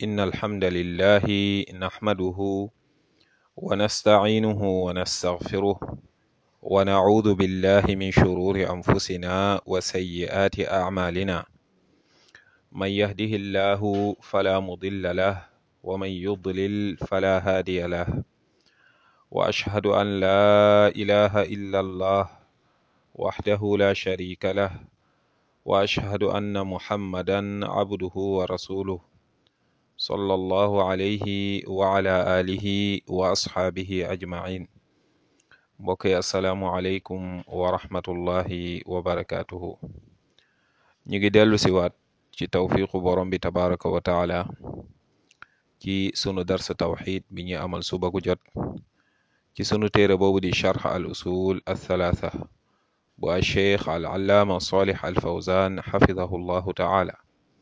إن الحمد لله نحمده ونستعينه ونستغفره ونعوذ بالله من شرور أنفسنا وسيئات أعمالنا من يهده الله فلا مضل له ومن يضلل فلا هادي له وأشهد أن لا إله إلا الله وحده لا شريك له وأشهد أن محمدا عبده ورسوله صلى الله عليه وعلى آله وأصحابه أجمعين mbokk yi asalaamualeykum wa rahmatullahi wa barakaatuhu ñu ngi dellu siwaat ci tawfiqu borom bi tabaraka wa taala ci sunu darsa tawxid bi ñu amal suba gu jot ci sunu téere boobu di charx al usul althalatha bu al cheikh al allaama salih al fawzan xafidahu llahu taala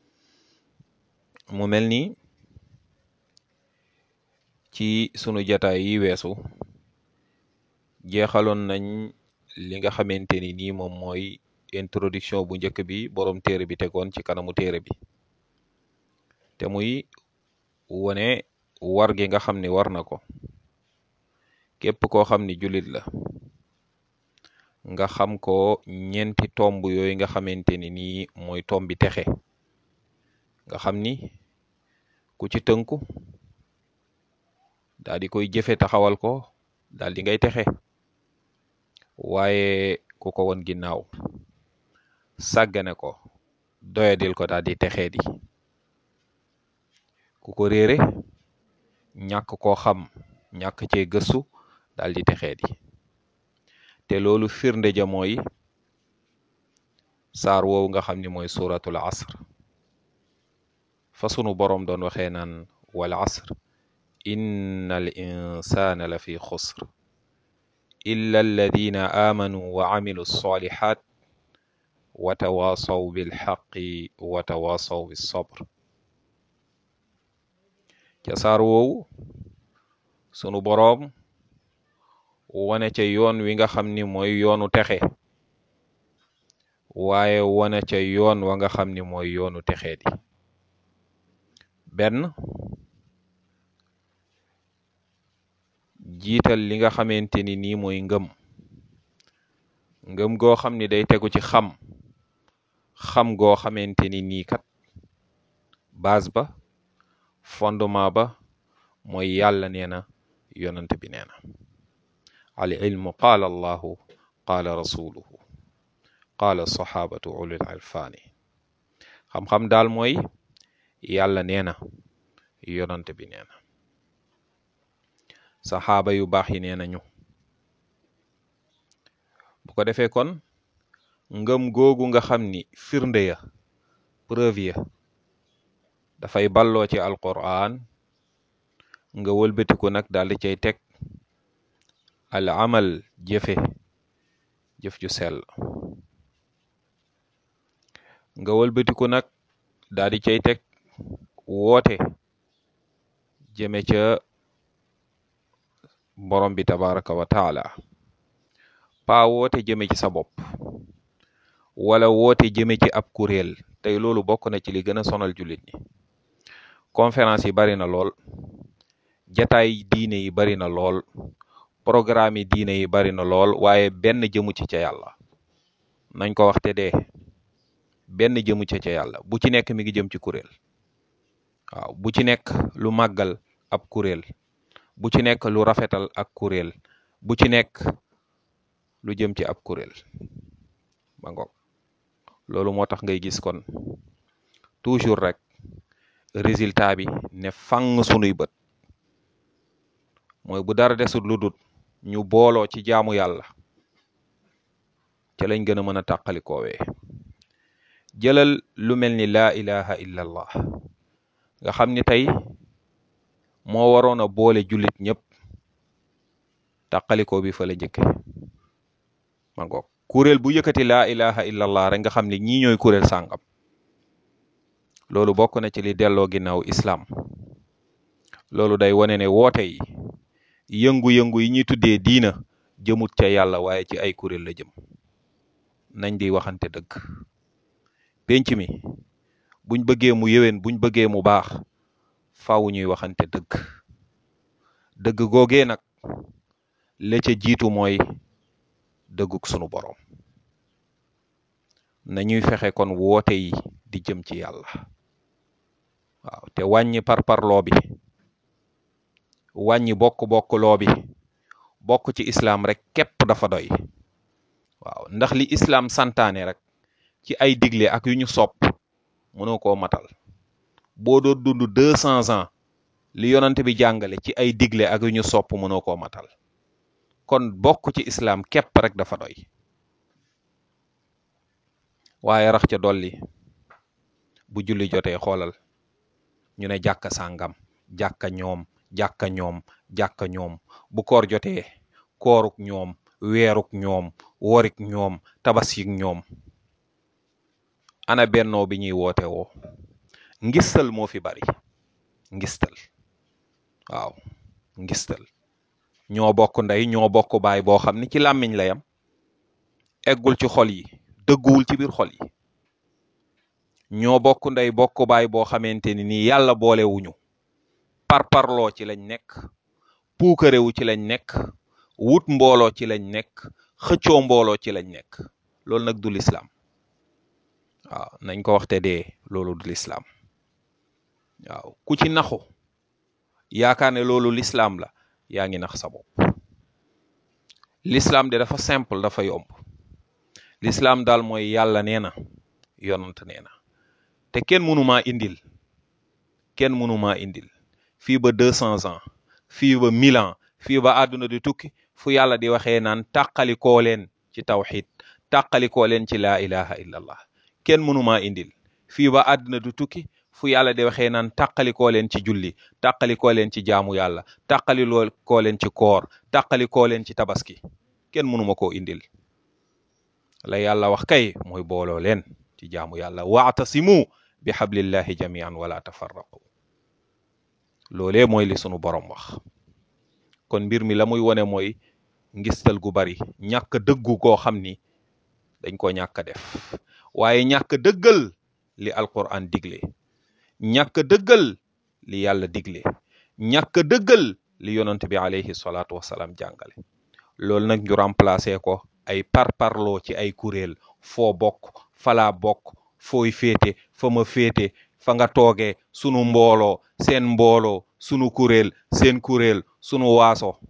mu mel ni ci sunu jataay yi weesu jeexaloon nañ li nga xamante ni nii moom mooy introduction bu njëkk bi boroom téere bi tegoon ci kanamu téere bi te muy wone war gi nga xam ni war na ko képp koo xam ni jullit la nga xam ko ñeenti tomb yooyu nga xamante ni nii mooy tombi texe nga xam ni ku ci tënku daal di koy jëfe taxawal ko daal di ngay texe waaye ku ko won ginnaaw sàggane ko doyadil ko daal di texee di ku ko réere ñàkk koo xam ñàkk cee gëstu daal di texee di te loolu firnde ja mooy saar woowu nga xam ni mooy suratul asr fa sunu boroom doon waxee naan wal asr inna al insana la fi xusr illa alladina amanu wa amilu salihat wa tawasaw bilxaqi wa tawasaw bisabr ca saar woowu sunu boroom wane ca yoon wi nga xam ni mooy yoonu texe waaye wane ca yoon wa nga xam ni mooy yoonu texe di benn jiital li nga xamante ni nii mooy ngëm ngëm goo xam ni day tegu ci xam xam goo xamante ni nii kat base ba fondement ba mooy yàlla nee na yonant bi nee na al ilmu qaala allahu qaala rasuluhu qaala saxaabatu ulul alfaani xam-xam daal mooy yàlla nee na yonant bi nee na saxaaba yu baax yi nee nañu bu ko defee kon ngëm googu nga xam ni firnde ya preuve ya dafay balloo ci alquran nga wëlbatiku nag daal di cay teg al amal jëfe jëf ju sell nga wëlbatiku nag daal di cay teg woote jëme ca borom bi tabaraka wa taala paa woote jëme ci sa bopp wala woote jëme ci ab kuréel tey loolu bokk na ci li gën a sonal jullit ñi conférence yi bari na lool jataay diine yi bari na lool programme yi diine yi bari na lool waaye benn jëmu ci ca yàlla nañ ko waxte dee benn jëmu ci ca yàlla bu ci nekk mi ngi jëm ci kuréel waaw bu ci nekk lu màggal ab kuréel bu ci nekk lu rafetal ak kuréel bu ci nekk lu jëm ci ab kuréel ba ngoog loolu moo tax ngay gis kon toujours rek résultat bi ne fang sunuy bët mooy bu dara desut lu dut ñu booloo ci jaamu yàlla ca lañ gën a mën a tàqalikoowee jëlal lu mel ni laa ilaha illa allah nga xam ni tey moo waroon a boole jullit ñëpp tàqalikoo bi fa la njëkke ma ngoog kuréel bu yëkkati laa ilaha illa allah rek nga xam ne ñii ñooy kuréel sàngam loolu bokk na ci li delloo ginnaaw islaam loolu day wane ne woote yi yëngu-yëngu yi ñuy tuddee diina jëmut ca yàlla waaye ci ay kuréel la jëm nañ di waxante dëgg penc mi buñ bëggee mu yéwén buñ bëggee mu baax faaw ñuy waxante dëgg dëgg googee nag la ca jiitu mooy dëgguk sunu boroom nañuy fexe kon woote yi di jëm ci yàlla waaw te wàññi parparloo bi wàññi bokk-bokk loo bi bokk ci islaam rek képp dafa doy waaw ndax li islaam santaane rek ci ay digle ak yu ñu sopp mënoo koo matal boo doon dund deux cents ans li yonante bi jàngale ci ay digle ak yu ñu sopp mënoo koo matal kon bokk ci islaam képp rek dafa doy waaye rax ca dolli bu julli jotee xoolal ñu ne jàkka sàngam jàkka ñoom jàkka ñoom jàkka ñoom bu koor jotee kooruk ñoom weeruk ñoom worik ñoom tabaskik ñoom ana bennoo bi ñuy woote woo ngistal moo fi bari ngistal waaw ngistal ñoo bokk ndey ñoo bokk baay boo xam ni ci làmmiñ la yam eggul ci xol yi dëgguwul ci biir xol yi ñoo bokk ndey bokk baay boo xamante ni nii yàlla boolewuñu parparloo ci lañ nekk puukarewu ci lañ nekk wut mbooloo ci lañ nekk xëccoo mbooloo ci lañ nekk loolu nag du lislaam waaw nañ ko waxte dee loolu du lislaam waaw ku ci naxu yaakaar ne loolu lislaam la yaa ngi nax sa bopp lislaam de dafa simple dafa yomb lislaam daal mooy yàlla nee na yonant nee na te kenn mënumaa indil kenn mënumaa indil fii ba deux cents ans fii ba mille ans fii ba àdduna di tukki fu yàlla di waxee naan tàqalikoo leen ci tawxid tàqalikoo leen ci laa ilaha illallah kenn mënumaa indil fii ba àdduna di tukki fu yàlla di waxee naan tàqalikoo leen ci julli tàqalikoo leen ci jaamu yàlla tàqalikoo leen ci koor tàqalikoo leen ci tabaski kenn mënuma koo indil la yàlla wax kay mooy booloo leen ci jaamu yàlla waatasimu bi hablillahi jamian wala tafarraqu loolee mooy li sunu borom wax kon mbir mi la muy wone mooy ngistal gu bari ñàkk dëggu koo xam ni dañ ko ñàkk def waaye ñàkk dëggal li alquran digle ñàkk dëggal li yàlla digle ñàkk dëggal li yonent bi alayhi salaatu wasalaam jàngale loolu nag ñu remplacer ko ay parparloo ci ay kuréel foo bokk falaa bokk fooy féete fa ma féete fa nga toogee sunu mbooloo seen mbooloo sunu kuréel seen kuréel sunu waaso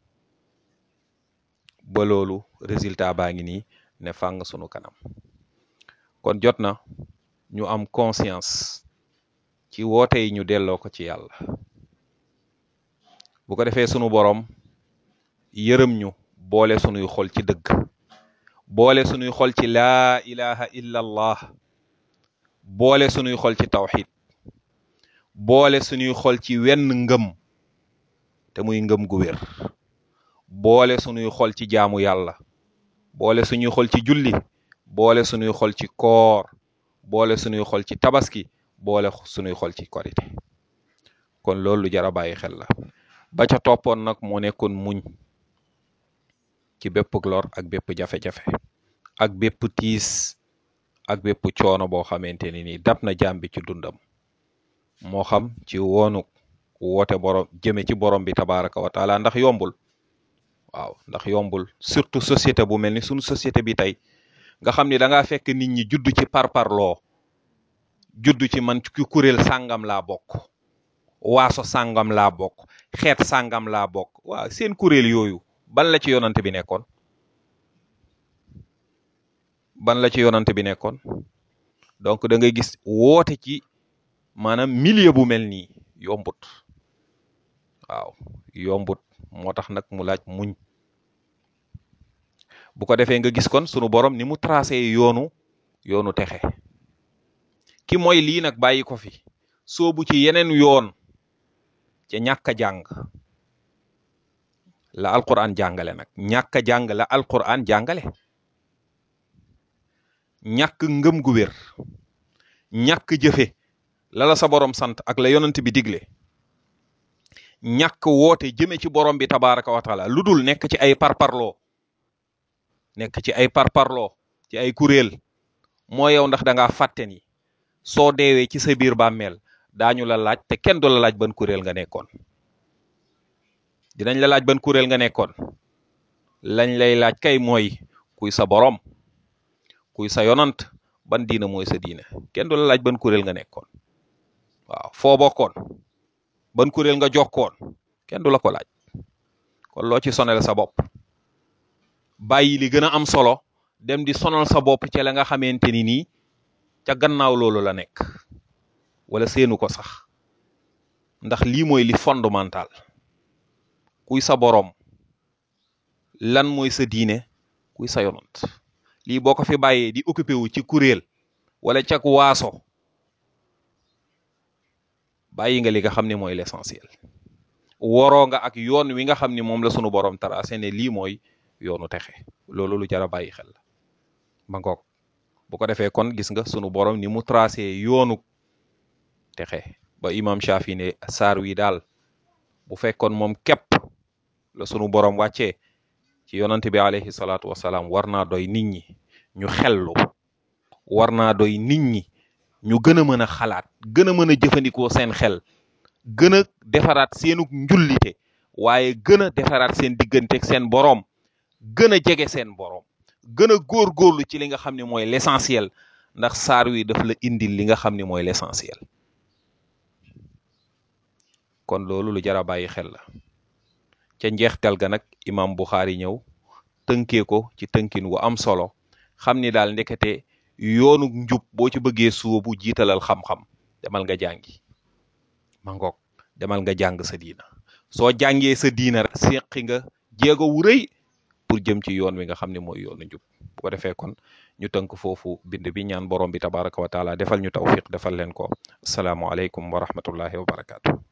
ba loolu résultat baa ngi nii ne fàng sunu kanam kon jot na ñu am conscience ci woote yi ñu delloo ko ci yàlla bu ko defee sunu borom yërëm ñu boole sunuy xol ci dëgg boole sunuy xol ci laa ilaha illa allah boole sunuy xol ci tawxid boole sunuy xol ci wenn ngëm te muy ngëm gu wér boole sunuy xol ci jaamu yàlla boole suñuy xol ci julli boole sunuy xol ci koor boole sunuy xol ci tabaski boole sunuy xol ci korite kon loolu lu jar a bàyyi xel la ba ca toppoon nag moo nekkoon muñ ci bépp lor ak bépp jafe-jafe ak bépp tiis ak bépp coono boo xamante ni nii dab na jaam bi ci dundam moo xam ci woonu woote borom jëme ci borom bi tabaraka wa taala ndax yombul waaw ndax yombul surtout société bu mel ni sunu société bi tey nga xam ni da ngaa fekk nit ñi judd ci parparloo judd ci man ci kuréel sàngam laa bokk waaso sàngam laa bokk xeet sàngam laa bokk waaw seen kuréel yooyu ban la ci yonante bi nekkoon ban la ci yonante bi nekkoon donc da ngay gis woote ci maanaam milieu bu mel nii yombut waaw yombut moo tax nag mu laaj muñ bu ko defee nga gis kon sunu borom ni mu tracé yoonu yoonu texe ki mooy lii nag bàyyi ko fi soobu ci yeneen yoon ca ñàkk a jàng la alquran jàngale nag ñàkk a jàng la alquran jàngale ñàkk ngëm gu wér ñàkk jëfe la la sa borom sant ak la yonent bi digle ñàkk woote jëme ci borom bi tabaraka wa taala lu dul nekk ci ay parparloo nekk ci ay parparloo ci ay kuréel moo yow ndax da ngaa fàtte ni soo deewee ci sa biir bàmmeel daañu la laaj te kenn du la laaj ban kuréel nga nekkoon dinañ la laaj ban kuréel nga nekkoon lañ lay laaj kay mooy kuy sa borom kuy sa yonant ban diina mooy sa diina kenn du la laaj ban kuréel nga nekkoon waaw foo bokkoon ban kuréel nga jokkoon kenn du la ko laaj kon loo ci sonal sa bopp bàyyi li gën a am solo dem di sonal sa bopp ci la nga xamante ni nii ca gannaaw loolu la nekk wala seenu ko sax ndax lii mooy li fondamental kuy sa borom lan mooy sa diine kuy sa yonant lii boo ko fi bàyyee di occupé wu ci kuréel wala cak waaso bàyyi nga li nga xam ne mooy l'essentiel woroo nga ak yoon wi nga xam ni moom la sunu borom tracé ne lii mooy yoonu texe loolu lu jar a bàyyi xel la ma ngoog bu ko defee kon gis nga sunu borom ni mu tracé yoonu texe ba imam Shafi ne saar wi daal bu fekkoon moom képp la sunu borom wàccee ci yonante bi alayhi salaatu wasalaam war naa doy nit ñi ñu xellu war naa doy nit ñi ñu gën a mën a xalaat gën a mën a jëfandikoo seen xel gën a defaraat seenug njullite waaye gën a defaraat seen digganteeg seen boroom gën a jege seen boroom gën a góorgóorlu ci li nga xam ne mooy l'essentiel ndax saar wi daf la indil li nga xam ne mooy l'essentiel kon loolu lu jar a bàyyi xel la ca njeextal ga nag imam Buxaari ñëw tënkee ko ci tënkin wu am solo xam ni daal ndekete yoonu njub boo ci bëggee suubu jiitalal xam-xam demal nga jàngi ma ngoog demal nga jàng sa diina soo jàngee sa diina rek seqi nga jéego wu rëy pour jëm ci yoon wi nga xam ne mooy yoonu njub bu ko defee kon ñu tënk foofu bind bi ñaan borom bi tabaraka wa taala defal ñu tawfiq defal leen ko asalaamualeykum wa rahmatullahi wa barakaatu.